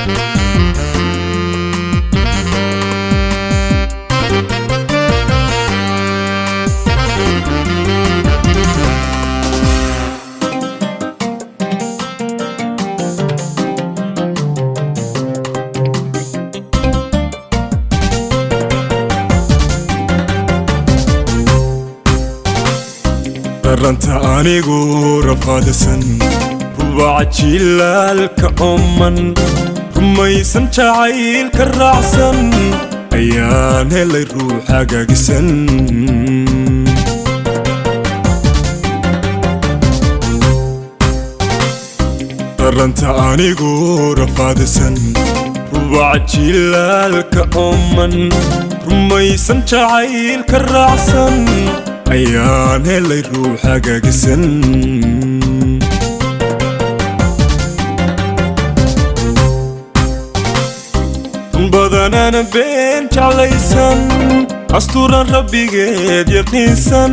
daranta anigu rafaadasan rubaca jilaalka ooman rumaysan jacaylka raacsan ayaan helay ruux hagaagisan daranta anigu rafaadasan rubaca jilaalka ooman rumaysan jacaylka raacsan ayaan helay ruux hagaagisan badanana been jeclaysan astuuran rabbigeed yaqiinsan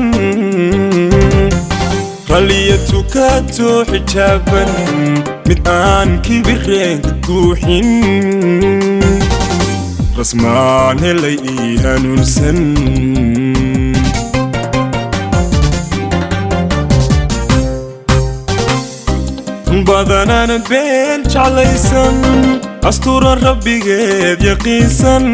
ralliya tukato xijaaban mid aan kibireenka guuxin rasmaan helay ii hanuunsan badanana been jeclaysan astuuran rabbigeed yaqiinsan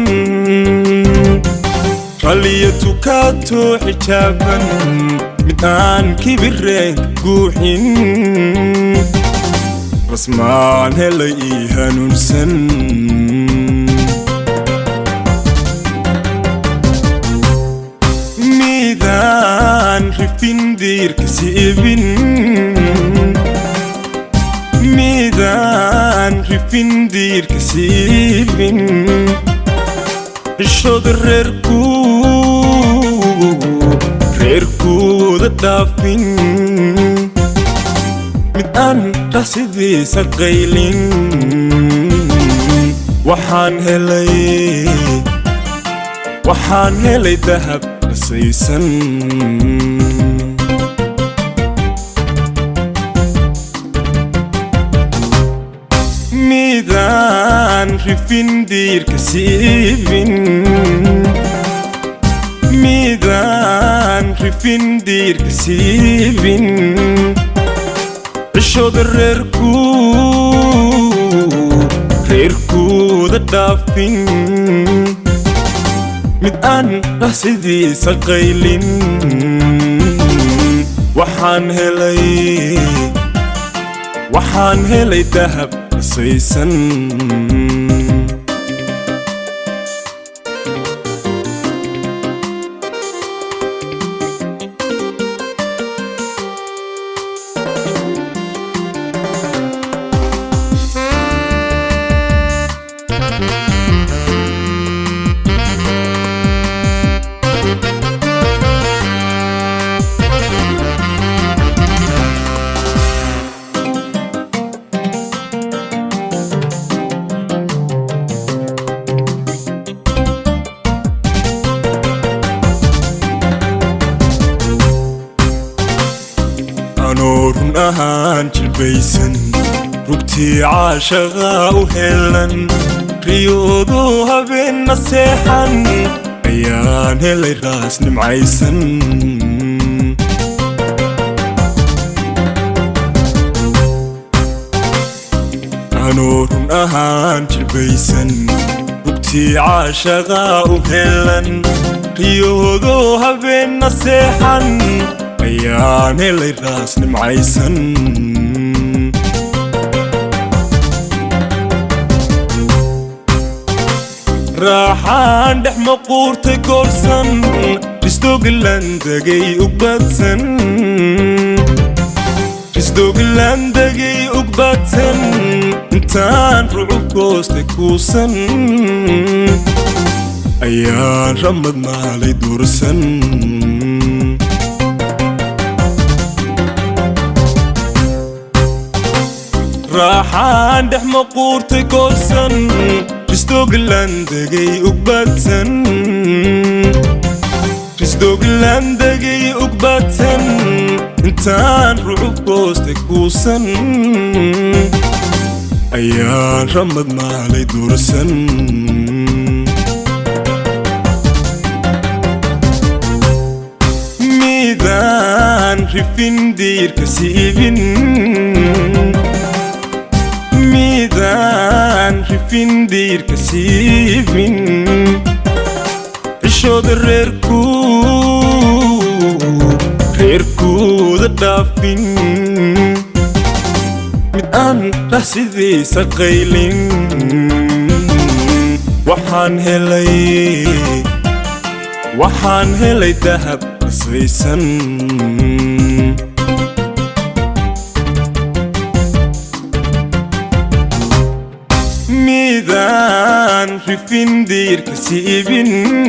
ralliya tukato xijaaban mid aan kibireenka guuxin rasmaan helay ii hanuunsan midaan rifin diirka siibin midaan rifin diirka siibin cishooda reerku reerkooda dhaafin mid aan dhaqsidiisa qaylin waxaan helay waxaan helay dahab dhasaysan midaan rifin diirka siibin midaan rifin diirka siibin cishooda reerku reerkooda dhaafin mid aan dhaqsidiisa qaylin waxaan helay waxaan helay dahab dhasaysan anoo run ahaan jilbaysan rugtii caashaqaa u helan riyoodu habeenna seexan ayaan helay raas nimcaysan anoo run ahaan jilbaysan rugtii caashaqaa u helan riyoodu habeenna seexan ayaan helay raas nimcaysan raaxaan dhex maquurtay goorsan risdoogalandagay ugbadsan risdoogalandagay ugbadsan intaan rucub goostay kuusan ayaan ramad maalay duursan raaxaan dhex maquurtay goorsan risdoogalandagay ugbadsan risdoogalandagay ugbadsan intaan rucub goostay kuusan ayaan ramad maalay dursan midaan rifin diirka siibin midaan rifin diirka siibin cishooda reerku reerkooda dhaafin mid aan rahsidiisa qaylin waxaan helay waxaan helay dahab qasbaysan midaan rifin diirka siibin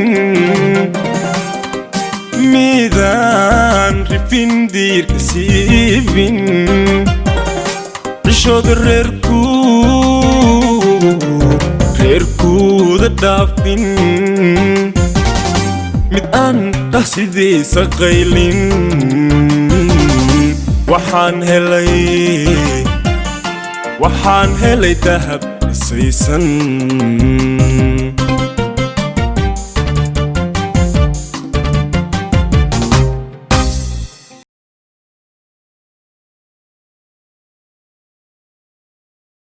midaan rifin diirka siibin cishooda reerku reerkooda dhaafin mid aan rahsidiisa qaylin waxaan helay waxaan helay dahab qasaysan